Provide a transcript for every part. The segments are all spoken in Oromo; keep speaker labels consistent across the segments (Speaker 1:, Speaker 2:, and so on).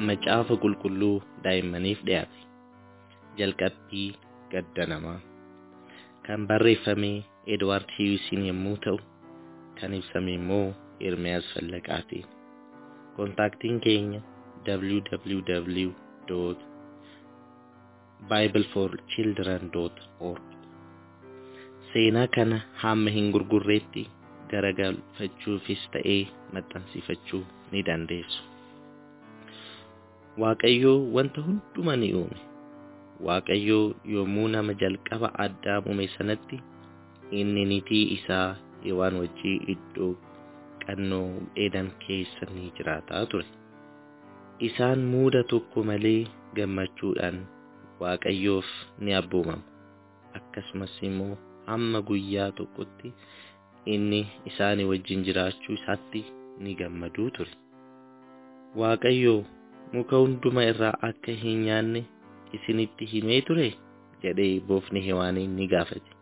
Speaker 1: macaafa qulqulluu daa'immaniif dhiyaate. Jalqabbii gadda namaa kan barreeffame Edward Hiyuusiin yommuu ta'u, kan ibsame immoo Ermiyaas Fallaqaatiin. Kontaaktiin keenya www.bibleforchildren.org Seenaa kana hamma hin gurgurreetti garagalfachuufis ta'ee maxxansiifachuu ni dandeessu. Waaqayyoo wanta hundumaa ni uume. Waaqayyoo yommuu nama jalqaba Addaam uume sanatti inni niitii isaa Hewaan wajjii iddoo qannoo Edan keessa ni jiraataa ture. Isaan muuda tokko malee gammachuudhaan Waaqayyoof ni abboomamu. Akkasumas immoo hamma guyyaa tokkotti inni isaanii wajjin jiraachuu isaatti ni gammaduu ture. Waaqayyoo muka hunduma irraa akka hin nyaanne isinitti himee ture jedhee boofni Hewaaniin ni gaafate.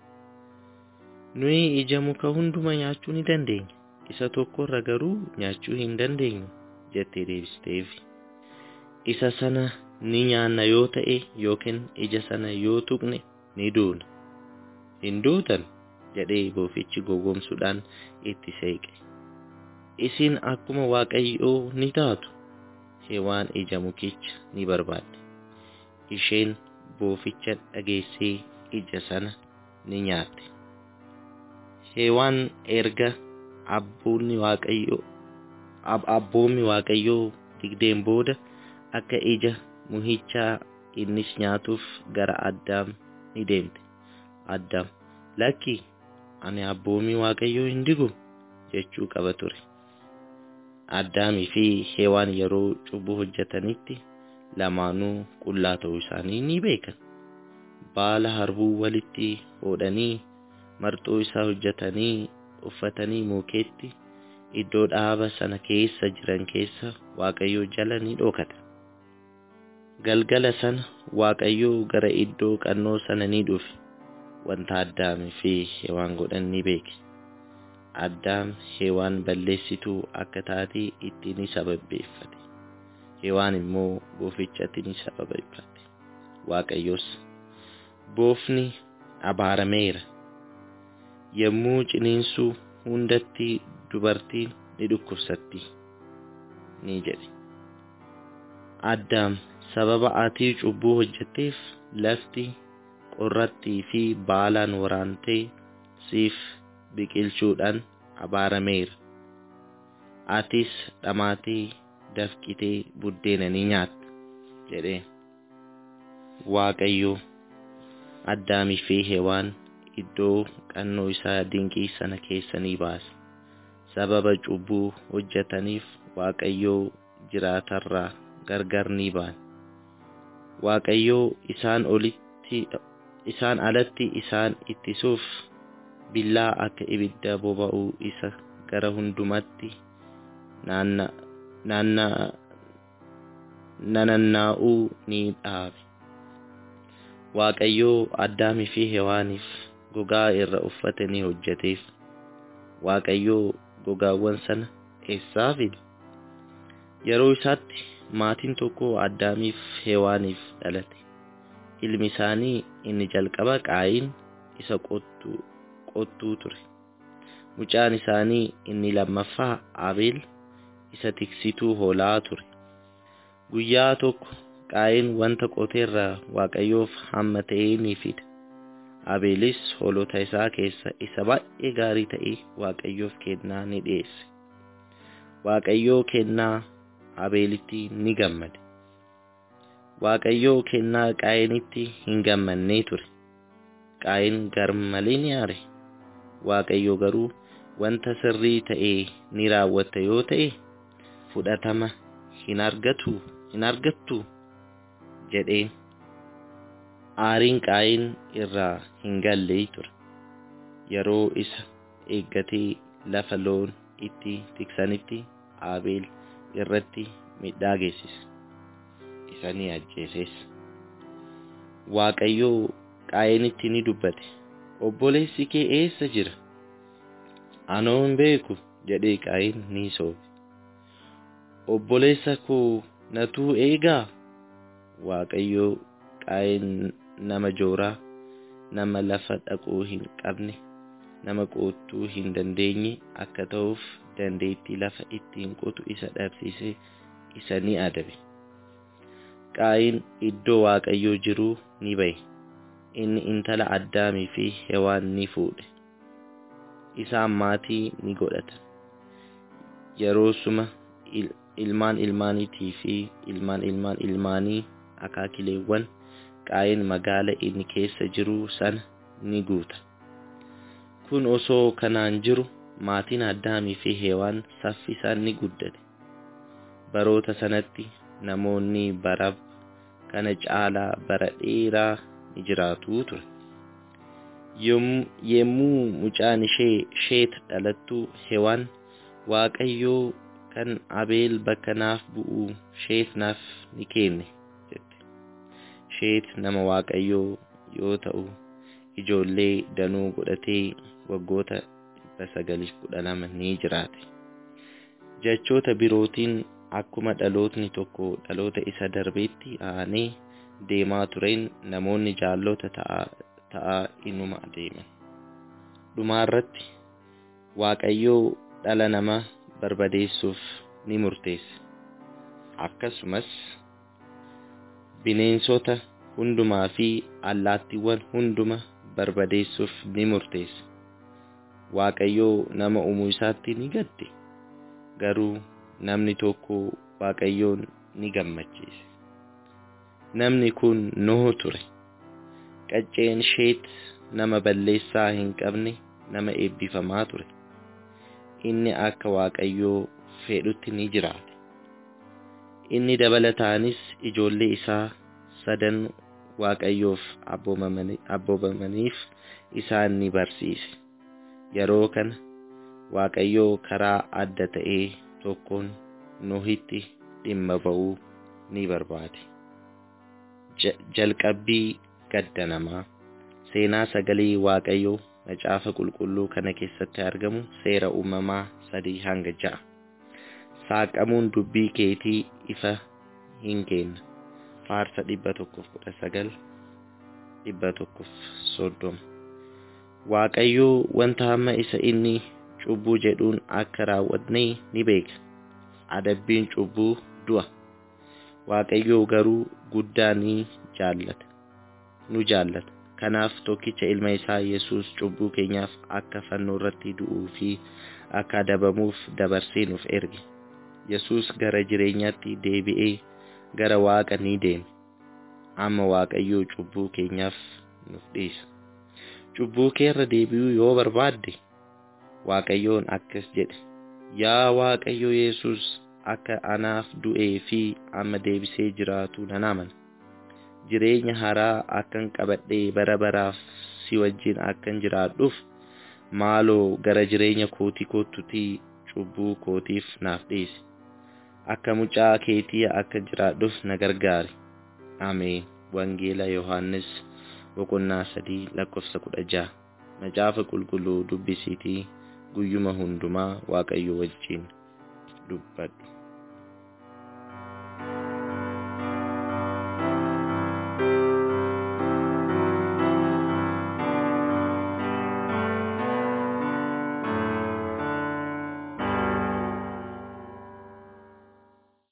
Speaker 1: Nuyi ija muka hunduma nyaachuu ni dandeenya. Isa tokkorra garuu nyaachuu hin dandeenyu jettee deebisteef. Isa sana ni nyaanna yoo ta'e yookiin ija sana yoo tuqne ni duuna. Hin duutan jedhee boofichi gowwoomsuudhaan itti seeqe. Isin akkuma Waaqayyoo ni taatu. Hewaan ija mukicha ni barbaadde. Isheen booficha dhageessee ija sana ni nyaatte. Hewaan erga abboonni Waaqayyoo abboommi Waaqayyoo digdeen booda akka ija muhichaa innis nyaatuuf gara Addaam ni deemte. Addaam lakki ani abboommi Waaqayyoo hin digu jechuu qaba ture. Addaamii fi Hewaan yeroo cubbuu hojjetanitti lamaanuu qullaa ta'uu isaanii ni beekan. Baala harbuu walitti hodhanii marxoo isaa hojjetanii uffatanii mukeetti iddoo dhaaba sana keessa jiran keessa Waaqayyoo jala ni dhokatan. Galgala sana Waaqayyoo gara iddoo qannoo sana ni dhufe. Wanta Addaamii fi Hewaan godhan ni beeke. Addaam Hewaan balleessituu akka taate itti ni sababbeeffate. Hewaan immoo boofichatti ni sababbeeffate. Waaqayyos boofni abaarameera. Yommuu ciniinsuu hundatti dubartiin ni dhukkubsatti ni jedhe. Addaam sababa ati cubbuu hojjetteef lafti qorrattii fi baalaan waraantee siif biqilchuudhaan abaarameera. Atis dhamaatee dafqitee buddeena ni nyaatta jedhee. Waaqayyo Addaamii fi Hewaan iddoo qannoo isaa dinqii sana keessa ni baase. Sababa cubbuu hojjetaniif Waaqayyoo jiraatarraa gargar ni ba'an. Waaqayyoo isaan olitti isaan alatti isaan ittisuuf billaa akka ibidda boba'u isa gara hundumatti nanannaa'uu ni dhaabe. Waaqayyoo Addaamii fi Hewaaniif gogaa irra uffata ni hojjeteef. Waaqayyoo gogaawwan sana eessaa fide? Yeroo isaatti maatiin tokko Addaamiif Hewaaniif dhalate. Ilmi isaanii inni jalqaba Qaayin isa qottuu qottuu ture. Mucaan isaanii inni lammaffaa Abeel isa tiksituu hoolaa ture. Guyyaa tokko Qaayin wanta qoteerraa Waaqayyoof hamma ta'ee ni fida. Abeelis hoolota isaa keessa isa baay'ee gaarii ta'e Waaqayyoof kennaa ni dhiyeesse. Waaqayyoo kennaa Abeelitti ni gammade. Waaqayyoo kennaa Qaayinitti hin gammannee ture. Qaayin garmalee ni aare. Waaqayyo garuu wanta sirrii ta'e ni raawwatta yoo ta'e fudhatama hin argatu hin argattu jedheen aariin qaayin irraa hin galle ture. Yeroo isa eeggatee lafa loon itti tiksanitti Abeel irratti midhaa geessise. Isa ni ajjeeses. Waaqayyoo qaayinitti ni dubbate. Obboleessi kee eessa jira? Anoo hin beeku jedhee qaayin ni soobe. Obboleessa koo natuu eegaa waaqayyoo qaayin nama jooraa nama lafa dhaquu hin qabne nama qotuu hin dandeenye akka ta'uuf dandeettii lafa ittiin qotu isa dhabsiise isa ni adabe qaayin iddoo waaqayyoo jiruu ni ba'e inni intala addaamii fi hewaan ni fuudhe isaan maatii ni godhatan yeroo suma ilmaan ilmaaniitii fi ilmaan ilmaan ilmaanii akaakileewwan qaayin magaala inni keessa jiru sana ni guuta kun osoo kanaan jiru maatiin addaamii fi heewaan saffisaan ni guddate baroota sanatti namoonni bara kana caalaa bara dheeraa ni jiraatu ture yemmuu mucaan ishee sheet dhalattu hewaan waaqayyoo kan abeel bakka naaf bu'u sheet naaf ni kenne jette sheet nama waaqayyoo yoo ta'u ijoollee danuu godhatee waggoota dhibba sagaliif kudha lama ni jiraate jechoota birootiin akkuma dhalootni tokko dhaloota isa darbeetti aanee deemaa tureen namoonni jaallota ta'aa inuma adeeman dhumaarratti waaqayyoo dhala namaa barbadeessuuf ni murteesse akkasumas bineensota hundumaa fi allaattiiwwan hunduma barbadeessuuf ni murteesse waaqayyoo nama uumuu isaatti ni gadde garuu namni tokko waaqayyoon ni gammachiise namni kun noho ture qacceen sheet nama balleessaa hin qabne nama eebbifamaa ture inni akka waaqayyoo fedhutti ni jiraate inni dabalataanis ijoollee isaa sadan waaqayyoof abboomamaniif isaan ni barsiise yeroo kana waaqayyoo karaa adda ta'ee tokkoon nohitti dhimma ba'uu ni barbaade jalqabbii gadda namaa seenaa sagalee waaqayyoo macaafa qulqulluu kana keessatti argamu seera uumamaa sadii hanga ja'a saaqamuun dubbii keetii ifa hin kenna faarsa dhibba tokkoof kudha sagal dhibba tokkoof soddoma waaqayyoo wanta hamma isa inni cubbuu jedhuun akka raawwatne ni beeka adabbiin cubbuu du'a waaqayyoo garuu guddaa ni jaallata nu jaallata kanaaf tokkicha ilma isaa yesus cubbuu keenyaaf akka fannoo irratti du'uu fi akka adabamuuf dabarsee nuuf erge yesus gara jireenyaatti deebi'ee gara waaqa ni deeme amma waaqayyoo cubbuu keenyaaf nuuf dhiisa cubbuu keerra deebi'uu yoo barbaadde waaqayyoon akkas jedhe yaa waaqayyo yesus akka anaaf du'ee fi amma deebisee jiraatu nan amana jireenya haraa akkan qabadhee bara baraaf si wajjin akkan jiraadhuuf maaloo gara jireenya kootii kottutii cubbuu kootiif naaf dhiisi akka mucaa keetii akka jiraadhuuf na gargaari ameen wangeela yohaannis boqonnaa sadii lakkoofsa kudha jaha macaafa qulqulluu dubbisiitii guyyuma hundumaa waaqayyo wajjin dubbadhu